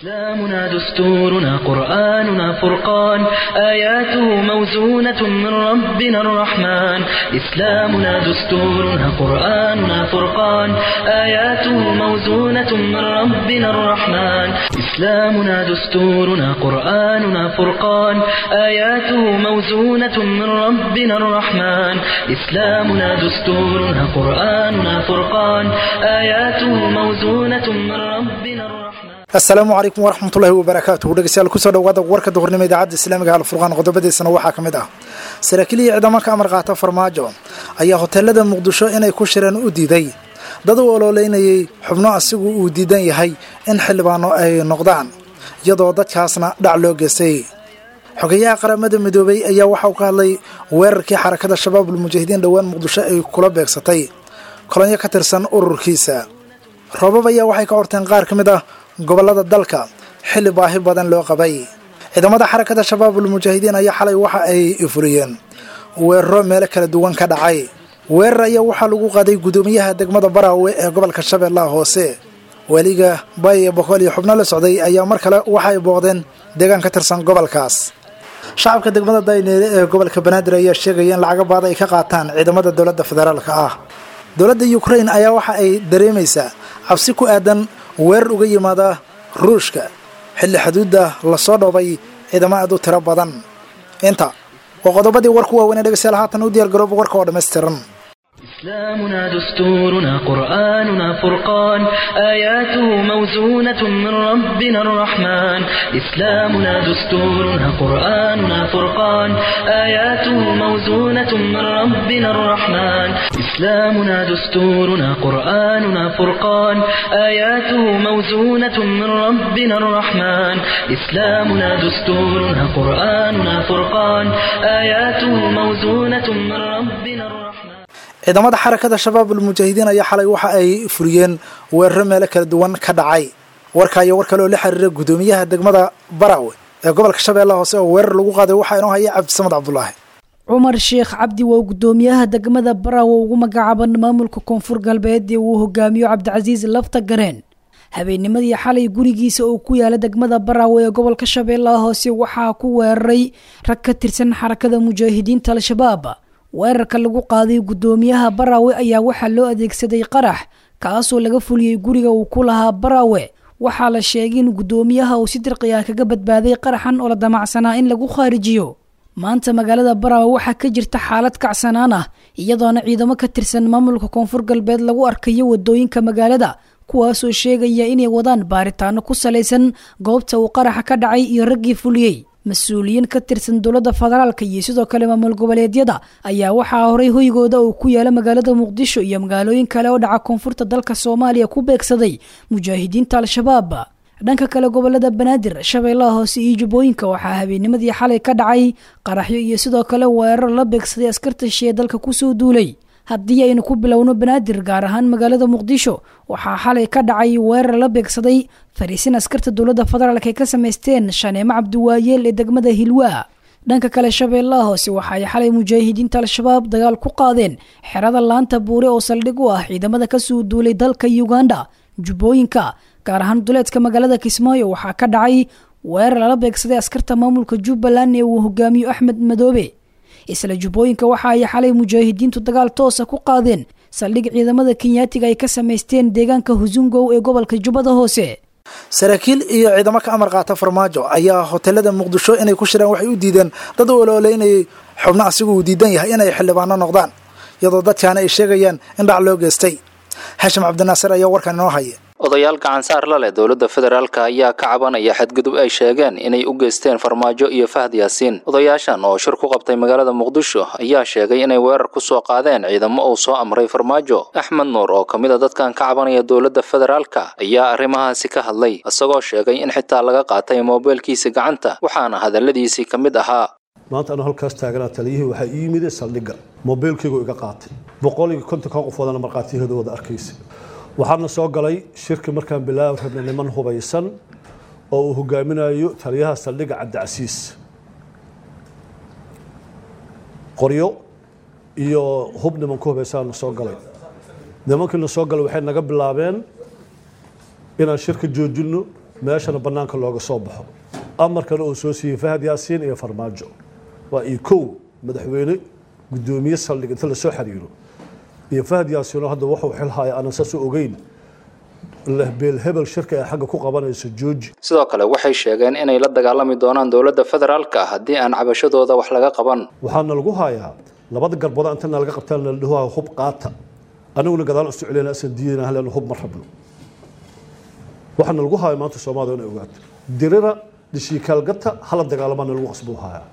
إسلامنا دستورنا قرآننا فرقان آياته موزونة من ربنا الرحمن إسلامنا دستورنا قرآننا فرقان آياته موزونة من ربنا الرحمن إسلامنا دستورنا قرآننا فرقان آياته موزونة من ربنا الرحمن إسلامنا دستورنا قرآننا فرقان آياته موزونة من ربنا الرحمن asalaamu calaykum waraxmatullaahi wabarakaatuhu dhegeystayaal kusoo dhawaada warka duhurnimo idaacadda islaamiga alfurqaan qodobadiisana waxaa ka mid ah saraakiil iyo ciidamo ka amar qaata farmaajo ayaa hoteelada muqdisho inay ku shireen u diiday dad u ololeynayay xubno asigu uu diidan yahay in xildhibaano ay noqdaan iyadoo dadkaasna dhac loo geystay xogeyaha qaramada midoobay ayaa waxa uu ka hadlay weerarkii xarakada shabaabul mujaahidiin dhowaan muqdisho ay kula beegsatay kolonyo ka tirsan ururkiisa roobab ayaa waxay ka horteen qaar ka mid ah gobollada dalka xilli baahi badan loo qabay ciidamada xarakada shabaabul mujaahidiin ayaa xalay waxa ay furiyeen weeraro meelo kala duwan ka dhacay weerar ayaa waxaa lagu qaaday guddoomiyaha degmada baraawe ee gobolka shabeellaha hoose weliga baye boqol iyo xubno la socday ayaa mar kale waxa ay booqdeen deegaan ka tirsan gobolkaas shacabka degmada dayneele ee gobolka banaadir ayaa sheegaya in lacaga baada ay ka qaataan ciidamada dowladda federaalka ah dowladda ukrain ayaa waxa ay dareemaysaa cabsi ku aadan weerar uga yimaada ruushka xilli xuduudda lasoo dhoobay ciidamo aad u tiro badan inta waa qodobadii warku waaweynee dhegeystayaal haatan u diyaar garooba warka oo dhammaystiran إسلامنا دستورنا قرآننا فرقان آياته موزونة من ربنا الرحمن إسلامنا دستورنا قرآننا فرقان آياته موزونة من ربنا الرحمن إسلامنا دستورنا قرآننا فرقان آياته موزونة من ربنا الرحمن إسلامنا دستورنا قرآننا فرقان آياته موزونة من ربنا الرحمن ciidamada xarakada shabaabul mujaahidiin ayaa xalay waxa ay furiyeen weeraro meelo kala duwan ka dhacay warka iyo war kale oo la xiriira guddoomiyaha degmada baraawe ee gobolka shabeellaha hoose oo weerar lagu qaaday waxaa inoo haya cabdisamad cabdulaahi cumar sheekh cabdi waa guddoomiyaha degmada baraawe ugu magacaaban maamulka koonfur galbeed ee uu hogaamiyo cabdicasiis lafta gareen habeennimadii xalay gurigiisa oo ku yaala degmada baraawe ee gobolka shabeellaha hoose waxaa ku weeraray rag ka tirsan xarakada mujaahidiinta al-shabaab weerarka lagu qaaday guddoomiyaha baraawe ayaa waxaa loo adeegsaday qarax kaasoo laga fuliyey guriga uu ku lahaa baraawe waxaa la sheegay in guddoomiyaha uu si dirqi ah kaga badbaaday qaraxan oo la damacsanaa in lagu khaarijiyo maanta magaalada baraawe waxaa ka jirta xaalad kacsanaan ah iyadoona ciidamo ka tirsan maamulka koonfur galbeed lagu arkayo wadooyinka magaalada kuwaasoo sheegaya inay wadaan baaritaano ku salaysan goobta uu qaraxa ka dhacay iyo raggii fuliyey mas-uuliyiin ka tirsan dowladda federaalka iyo sidoo kale maamul goboleedyada ayaa waxaa horay hoygooda uu ku yaala magaalada muqdisho iyo magaalooyin kale oo dhaca koonfurta dalka soomaaliya ku beegsaday mujaahidiinta al-shabaab dhanka kale gobolada banaadir shabeellaha hoose iyo jubbooyinka waxaa habeennimadii xalay ka dhacay qaraxyo iyo sidoo kale weerar la beegsaday askarta shee dalka kusoo duulay haddii aynu ku bilowno banaadir gaar ahaan magaalada muqdisho waxaa xalay ka dhacay weerar la beegsaday fariisin askarta dowladda federaalk ay ka samaysteen shaneemo cabdiwaayeel ee degmada hilwaa dhanka kale shabeellaha hoose waxa ay xalay mujaahidiinta al-shabaab dagaal ku qaadeen xerada laanta buure oo saldhig u ah ciidamada kasoo duulay dalka uganda jubbooyinka gaar ahaan duleedka magaalada kismaayo waxaa ka dhacay weerar lala beegsaday askarta maamulka jubbaland ee uu hogaamiyo axmed madoobe isla jubbooyinka waxa ay xalay mujaahidiintu dagaal toosa ku qaadeen saldhig ciidamada kenyaatiga ay ka samaysteen deegaanka husungow ee gobolka jubbada hoose saraakiil iyo ciidamo ka amar qaata farmaajo ayaa hoteelada muqdisho inay ku shireen waxay u diideen dad u ololeynayay xubno asigu uu diidan yahay inay xildhibaano noqdaan iyadoo dadkaana ay sheegayaan in dhac loo geystay xashim cabdinaasir ayaa warkan inoo haya odayaal gacansaar la leh dowladda federaalka ayaa ka cabanaya xadgudub ay sheegeen inay u geysteen farmaajo iyo fahad yaasiin odayaashan oo shir ku qabtay magaalada muqdisho ayaa sheegay inay weerar ku soo qaadeen ciidamo uu soo amray farmaajo axmed nuur oo ka mid a dadkan ka cabanaya dowladda federaalka ayaa arrimahaasi ka hadlay isagoo sheegay in xitaa laga qaatay moobeelkiisa gacanta waxaana hadalladiisii ka mid ahaa maanta anu halkaas taaganaa taliyihii waxaa ii yimide saldhigga moobeelkaygu iga qaatay boqol iyo konton kan qofoodana markhaatiyahooda arkaysa waxaana soo galay shirki markaan bilaabi rabnay niman hubaysan oo uu hogaaminayo taliyaha saldhigga cabdicasiis qoryo iyo hub nimanku hubaysaana soo galay nimankiina soo galay waxay naga bilaabeen inaan shirka joojinno meeshana bannaanka looga soo baxo amarkana oo soo siiyey fahad yaasiin iyo farmaajo waa iyo kow madaxweyne guddoomiye saldhig inta lasoo xiriiro iyo fahad yaasiinoo hadda wuxuu xilhaya aanan saas u ogeyn beel hebel shirka ay xagga ku qabanayso jooji sidoo kale waxay sheegeen inay la dagaalami doonaan dowladda federaalka haddii aan cabashadooda wax laga qaban waxaana lagu hayaa labada garbood intana laga qabtaan la dhaho hub qaata aniguna gadaal isu celina asan diidana halen hub ma rabno waxaana lagu haya maanta soomaalida inay ogaato dirira dishiikaalgata hala dagaalamaana lagu qasbuu hayaa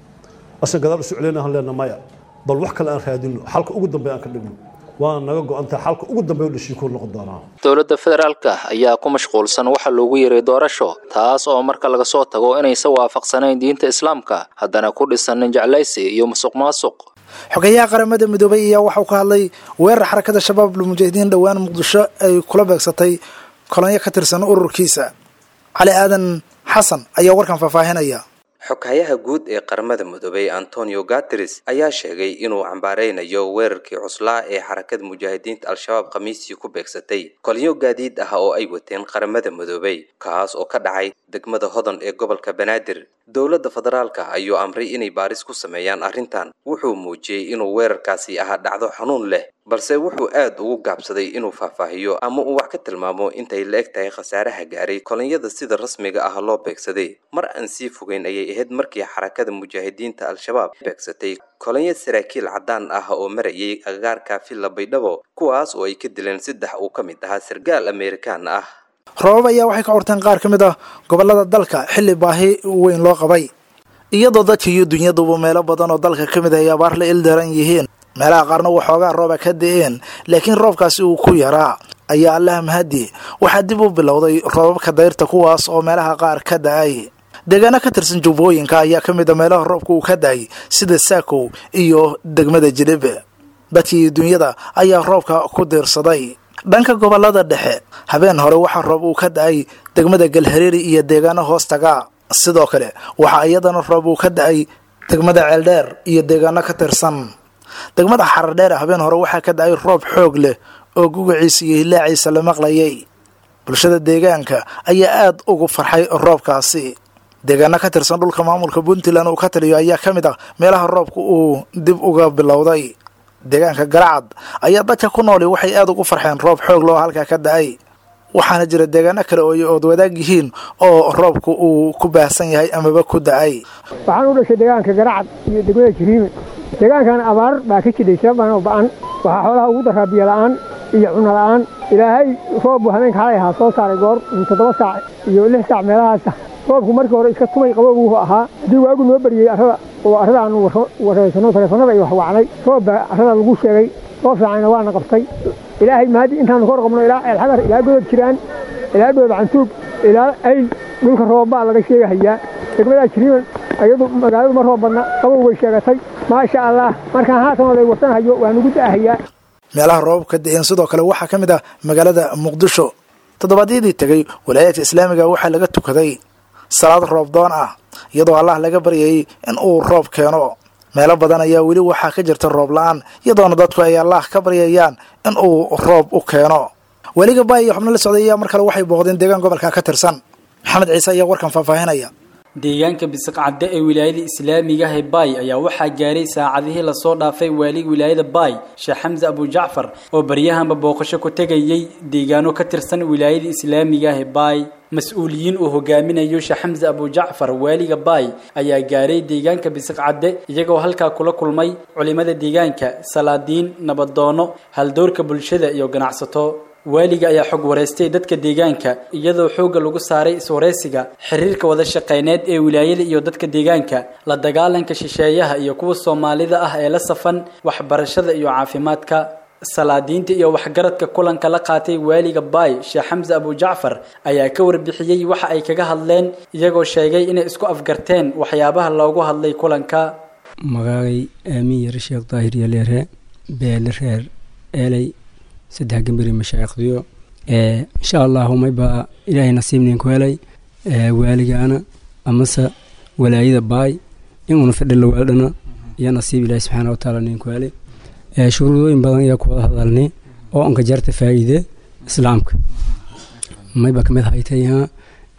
asan gadaal isu celina haleena maya bal wax kale aan raadino xalka ugu dambeya aan ka dhigno waana naga go-antaha xalka ugu dambeya dhashiikuu noqon doonaa dowladda federaalka ayaa ku mashquulsan waxa loogu yeeray doorasho taas oo marka laga soo tago inaysan waafaqsanayn diinta islaamka haddana ku dhisanin jeclaysi iyo musuq maasuq xogeyaha qaramada midoobay ayaa waxauu ka hadlay weerar xarakada shabaab lmujaahidiin dhowaan muqdisho ay kula beegsatay kolonyo ka tirsan ururkiisa cali aadan xasan ayaa warkan faahfaahinaya xoghayaha guud ee qaramada midoobay antonio gateres ayaa sheegay inuu cambaareynayo weerarkii cuslaa ee xarakada mujaahidiinta al-shabaab khamiistii ku beegsatay kolyo gaadiid ah oo ay wateen qaramada midoobay kaas oo ka dhacay degmada hodan ee gobolka banaadir dowladda federaalka ayuu amray inay baaris ku sameeyaan arrintan wuxuu muujiyey inuu weerarkaasi ahaa dhacdo xanuun leh balse wuxuu aad ugu gaabsaday inuu faahfaahiyo ama uu wax ka tilmaamo intay la eg tahay khasaaraha gaaray kolonyada sida rasmiga ah loo beegsaday mar aan sii fogeyn ayay ahayd markii xarakada mujaahidiinta al-shabaab beegsatay kolonyo saraakiil caddaan ah oo marayay agagaarka villa baydhabo kuwaas oo ay ka dileen saddex uu ka mid ahaa sargaal amerikaan ah roobab ayaa waxay ka curteen qaar ka mid ah gobollada dalka xilli baahi weyn loo qabay iyadoo dadka iyo dunyaduba meelo badan oo dalka ka mid ah ay abaar la ildaran yihiin meelaha qaarna waxoogaa rooba ka da-een laakiin roobkaasi uu ku yaraa ayaa allaha mahadi waxaa dib u bilowday roobabka dayrta kuwaas oo meelaha qaar ka da-ay deegaano ka tirsan jubbooyinka ayaa ka mid a meelaha roobka uu ka da-ay sida saakow iyo degmada jilibe dadkii dunyada ayaa roobka ku diirsaday dhanka gobolada dhexe habeen hore waxaa roob uu ka da-ay degmada galhareeri iyo deegaano hoostaga sidoo kale waxaa iyadana roob uu ka da-ay degmada ceeldheer iyo deegaano ka tirsan degmada xaradheer habeen hore waxaa ka da-ay roob xoog leh oo gugaciisa iyo hilaaciisa la maqlayay bulshada deegaanka ayaa aada ugu farxay roobkaasi deegaano ka tirsan dhulka maamulka puntland uu ka taliyo ayaa ka mid ah meelaha roobka uu dib uga bilowday deegaanka garacad ayaa dadka ku nooli waxay aada ugu farxeen roob xoog loo halkaa ka da-ay waxaana jira deegaano kale oo ay ood wadaag yihiin oo roobku uu ku baahsan yahay amaba ku da-ay waxaan u dhashay deegaanka garacad iyo degmada jiriime deegaankan abaar baa ka jidhay sababaan ba'an waxaa xoolaha ugu daraa biyo la'aan iyo cunno la'aan ilaahay roob buu habeenka xalay ahaa soo saaray goor toddoba saac iyo lix saac meelahaasa roobku markii hore iska tumay qabow wuxuu ahaa haddii waagu noo beriyey arrada oo arrada aanu wareysano taleefanada iyo waxwacnay roob baa arrada lagu sheegay roob fiicanna waana qabtay ilaahay mahadii intaanu kor qabno ilaa ceelxagar ilaa godod jiraan ilaa dhooba cantuug ilaa ayl dhulka roobbaa laga sheegahayaa degmadaa jiriiman ayadu magaaladu ma roob badna qabow bay sheegatay maasha allah markaan haatan oday warsanhayo waa nugu da'ahayaa meelaha roobabka da-een sidoo kale waxaa ka mid ah magaalada muqdisho toddobaadyadii tegey walaayaadka islaamiga waxaa laga tukaday salaad roob doon ah iyadoo allah laga baryayay in uu roob keeno meelo badan ayaa weli waxaa ka jirta roob la-aan iyadoona dadku ay allah ka baryayaan in uu roob u keeno weliga baay iyo xubno la socday ayaa mar kale waxay booqdeen deegaan gobolka ka tirsan maxamed ciise ayaa warkan faahfaahinaya deegaanka bisiq cadde ee wilaayada islaamiga ah ee baay ayaa waxaa gaaray saacadihii lasoo dhaafay waaliga wilaayada baay sheekh xamse abujacfar oo baryahanba booqasho ku tegayay deegaano ka tirsan wilaayada islaamiga ah ee baay mas-uuliyiin uu hogaaminayo sheekh xamse abujacfar waaliga baay ayaa gaaray deegaanka bisiq cadde iyagoo halkaa kula kulmay culimada deegaanka salaadiin nabadoono haldoorka bulshada iyo ganacsato waaliga ayaa xog wareystay dadka deegaanka iyadoo xoogga lagu saaray iswareysiga xiriirka wada shaqeyneed ee wilaayada iyo dadka deegaanka la dagaalanka shisheeyaha iyo kuwa soomaalida ah ee la safan waxbarashada iyo caafimaadka salaadiinta iyo waxgaradka kulanka la qaatay waaliga baay sheekh xamse abujacfar ayaa ka warbixiyey waxa ay kaga hadleen iyagoo sheegay inay isku afgarteen waxyaabaha loogu hadlay kulanka magaagay aamin yare sheekh daahir yaleere beele reer eeley saddex gambari mashaayikhdiyo insha allahu maybaa ilaahay nasiibnin ku helay waaligaana amase walaayada baay inuuna fadhila waadhana iyo nasiib ilaahi subxaana watacaala nin ku helay shuruudooyin badan ayaa ku wada hadalnay oo anka jarta faa'iide islaamka mayba kamid haytay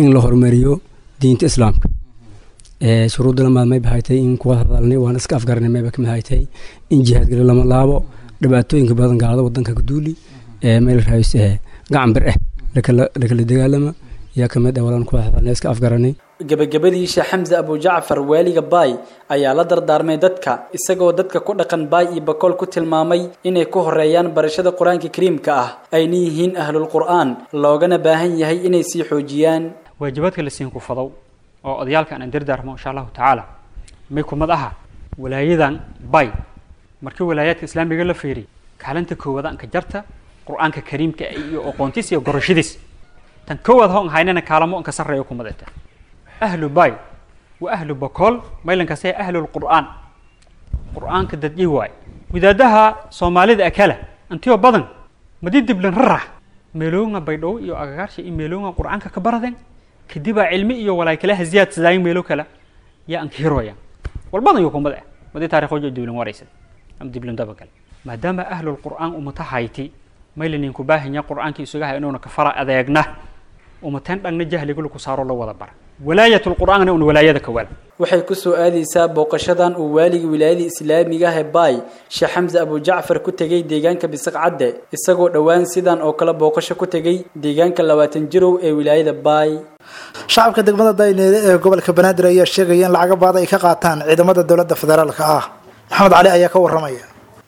in la horumariyo diinta islaamka shuruudda lamaad mayba haytay in kuwa hadalnay waan iska afgaranay mayba kamid haytay in jihaadgale lama laabo dhibaatooyinka badan gaalada wadanka kaduuli meel raayis gacan bir ah lakala dagaalama yaa kamid ah walaan kuwa hadalnay iska afgaranay gebagabadiisha xamse abujacfar waaliga baay ayaa la dardaarmay dadka isagoo dadka ku dhaqan baay iyo bakool ku tilmaamay inay ku horeeyaan barashada qur-aanka kariimka ah ayna yihiin ahlul qur'aan loogana baahan yahay inay sii xoojiyaan waajibaadka la siin kufadow oo odayaalka aan dardaarmo insha allahu tacaala may kumad aha walaayadan bay markii walaayaadka islaamiga la fiiriy kaalinta koowaad anka jarta qur-aanka kariimka iyo aqoontiis iyo gorashadiis tan koowaad hoon haynana kaalamo anka sarreeyo kumadeta ahlu bay wa ahlu bakool maylankase ahlulqur'aan qur-aanka dadyi waay wadaadaha soomaalida akala antio badan madi diblan rarax meelooga baydhow iyo agagaarsha iyo meelooga qur-aanka ka baradeen kadibaa cilmi iyo walaay kalaha ziyaadsadaayin meelo kale yaa anka hiroya walbadan yo kumad ah madi taarikhooja diblan waraysa ama diblan daba kale maadaama ahlulqur'aan umata hayti maylanin ku baahanya qur-aanka isugaha inuuna ka fara adeegna umateen dhagna jahliga laku saaro la wada bara walaayat lqur'aanna un walaayada kawaal waxay ku soo aadaysaa booqashadan uu waaliga wilaayada islaamiga ah ee baay sheekh xamse abujacfar ku tegey deegaanka bisaq cadde isagoo dhowaan sidan oo kale booqasho ku tegey deegaanka labaatan jirow ee wilaayada baay shacabka degmada dayneede ee gobolka banaadir ayaa sheegaya in lacaga baada ay ka qaataan ciidamada dowladda federaalka ah maxamed cali ayaa ka waramaya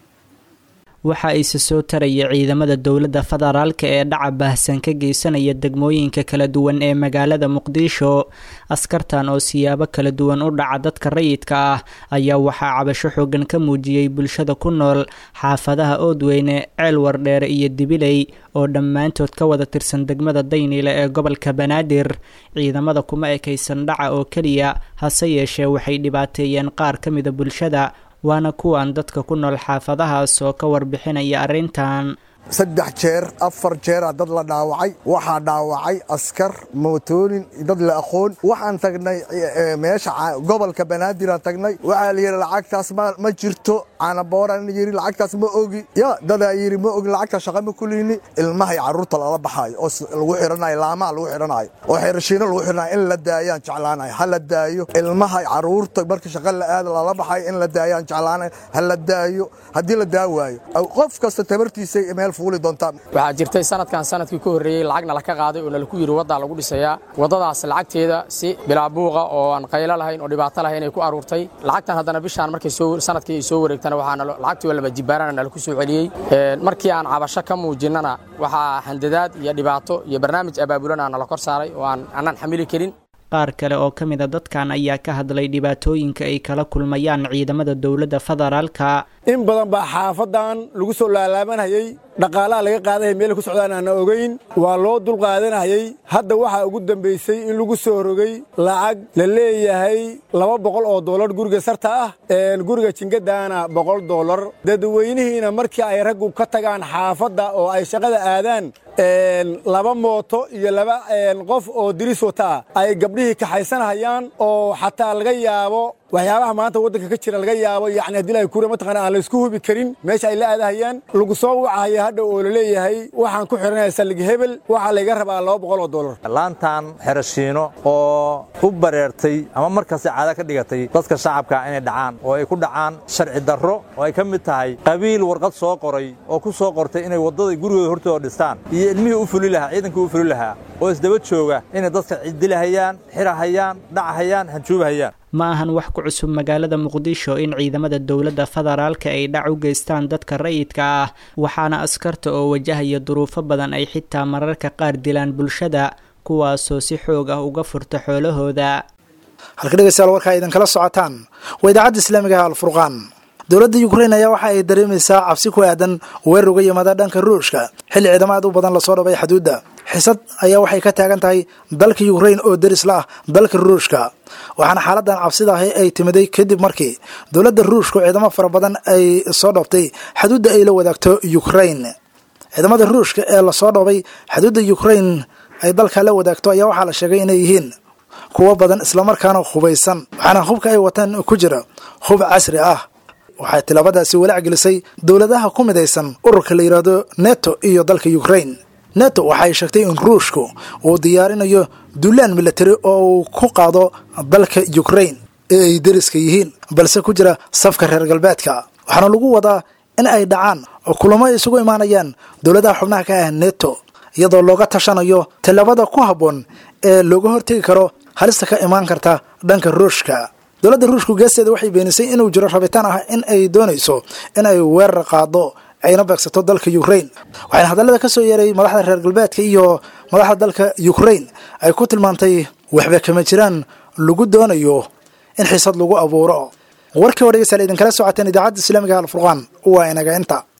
waxa ayse soo taraya ciidamada dowladda federaalka ee dhaca baahsan ka geysanaya degmooyinka kala duwan ee magaalada muqdisho askartan oo siyaabo kala duwan u dhaca dadka rayidka ah ayaa waxaa cabasho xoogan ka muujiyey bulshada ku nool xaafadaha oodweyne ceel wardheere iyo dibiley oo dhammaantood ka wada tirsan degmada dayniile ee gobolka banaadir ciidamada kuma ekaysan dhaca oo keliya hase yeeshee waxay dhibaateeyeen qaar ka mida bulshada waana kuwan dadka ku nool xaafadahaas oo ka warbixinaya arrintan saddex jeer afar jeera dad la dhaawacay waxaa dhaawacay askar mootoonin dad la aqoon waxaan tagnay meesha gobolka banaadiraan tagnay waxaa la yidhi lacagtaas ma jirto canabooraan yidhi lacagtaas ma ogi ya dadaa yidhi ma ogi lacagta shaqa ma kulihni ilmahay carruurta lala baxaayo oo lagu xidhanayo laamaha lagu xidhanayo oo xerashiino lagu xidhanayo in la daayaan jeclaanayo ha la daayo ilmahay carruurta marka shaqa la aada lala baxayo in la daayaan jeclaanayo ha la daayo haddii la daa waayo qof kasta tabartiisa meel waxaa jirtay sanadkan sanadkii ka horreeyey lacagna laka qaaday oo nalaku yidhi waddaa lagu dhisayaa waddadaas lacagteeda si bilaabuuqa oo aan qaylo lahayn oo dhibaato lahayn ay ku aruurtay lacagtan haddana bishaan markay sanadkii ay soo wareegtana waxaa lacagtii waa laba jibaarana nalaku soo celiyey markii aan cabasho ka muujinnana waxaa handadaad iyo dhibaato iyo barnaamij abaabulana nala kor saaray oo aan annaan xamili karin qaar kale oo ka mida dadkan ayaa ka hadlay dhibaatooyinka ay kala kulmayaan ciidamada dowladda federaalka in badan baa xaafadan lagu soo laalaabanayay dhaqaalaha laga qaadaya meel ku socdaan aana ogayn waa loo dulqaadanayay hadda waxaa ugu dambaysay in lagu soo rogay lacag la leeyahay laba boqol oo doolar guriga sarta ah guriga jingadaana boqol doolar dadweynihiina markii ay raggu ka tagaan xaafadda oo ay shaqada aadaan laba mooto iyo laba qof oo diris wata ah ay gabdhihii kaxaysanhayaan oo xataa laga yaabo waxyaabaha maanta waddanka ka jira laga yaabo yacni haddii lahay kure mataqaana aan laysku hubi karin meesha ay la aadahayaan lagu soo wacahaya hadha oo la leeyahay waxaan ku xidhanaya sallig hebel waxaa layga rabaa laba boqol oo dollar laantan xerashiino oo u bareertay ama markasta caada ka dhigatay dadka shacabka inay dhacaan oo ay ku dhacaan sharci darro oo ay ka mid tahay qabiil warqad soo qoray oo ku soo qortay inay waddada gurigooda hortooda dhistaan iyo ilmihii u fuli lahaa ciidankii u fuli lahaa oo isdaba jooga inay dadka cidilahayaan xirahayaan dhacahayaan hanjuubahayaan ma ahan wax ku cusub magaalada muqdisho in ciidamada dowladda federaalka ay dhac u geystaan dadka rayidka ah waxaana askarta oo wajahaya duruufo badan ay xitaa mararka qaar dilaan bulshada kuwaasoo si xoog ah uga furta xoolahooda halka dhegeystayaal warkaa idinkala socotaan waa idaacadda islaamiga ah alfurqaan dowladda ukrain ayaa waxa ay dareemaysaa cabsi ku aadan weerar uga yimaada dhanka ruushka xilli ciidamo aad u badan lasoo dhabay xuduudda xisad ayaa waxay ka taagan tahay dalka ukrain oo deris la ah dalka ruushka waxaana xaaladan cabsida ahi ay timiday kadib markii dowladda ruushku ciidamo fara badan ay soo dhoobtay xuduudda ay la wadaagto ukrain ciidamada ruushka ee lasoo dhoobay xuduudda ukrain ay dalka la wadaagto ayaa waxaa la sheegay inay yihiin kuwo badan islamarkaana hubaysan waxaana hubka ay wataan ku jira hub casri ah waxay tilaabadaasi walaac gelisay dowladaha ku midaysan ururka la yidhaahdo neto iyo dalka ukrain neto waxay sheegtay in ruushku uu diyaarinayo duulaan militari oo uu ku qaado dalka ukrain ee ay deriska yihiin balse ku jira safka reer galbeedka waxaana lagu wadaa in ay dhacaan oo kulamo ay isugu imaanayaan dowladaha xubnaha ka ah neto iyadoo looga tashanayo tallaabada ku habboon ee looga hortegi karo halista ka imaan karta dhanka ruushka dowladda ruushku geesteeda waxay beenisay inuu jiro rabitaan ah in ay doonayso in ay weerar qaado ayna beegsato dalka ukrain waxayna hadallada ka soo yeeray madaxda reer galbeedka iyo madaxda dalka ukrain ay ku tilmaantay waxba kama jiraan lagu doonayo in xiisad lagu abuuro warkii oo dhegeystayaal idinkala socoteen idaacadda islaamiga alfurqaan waa inaga inta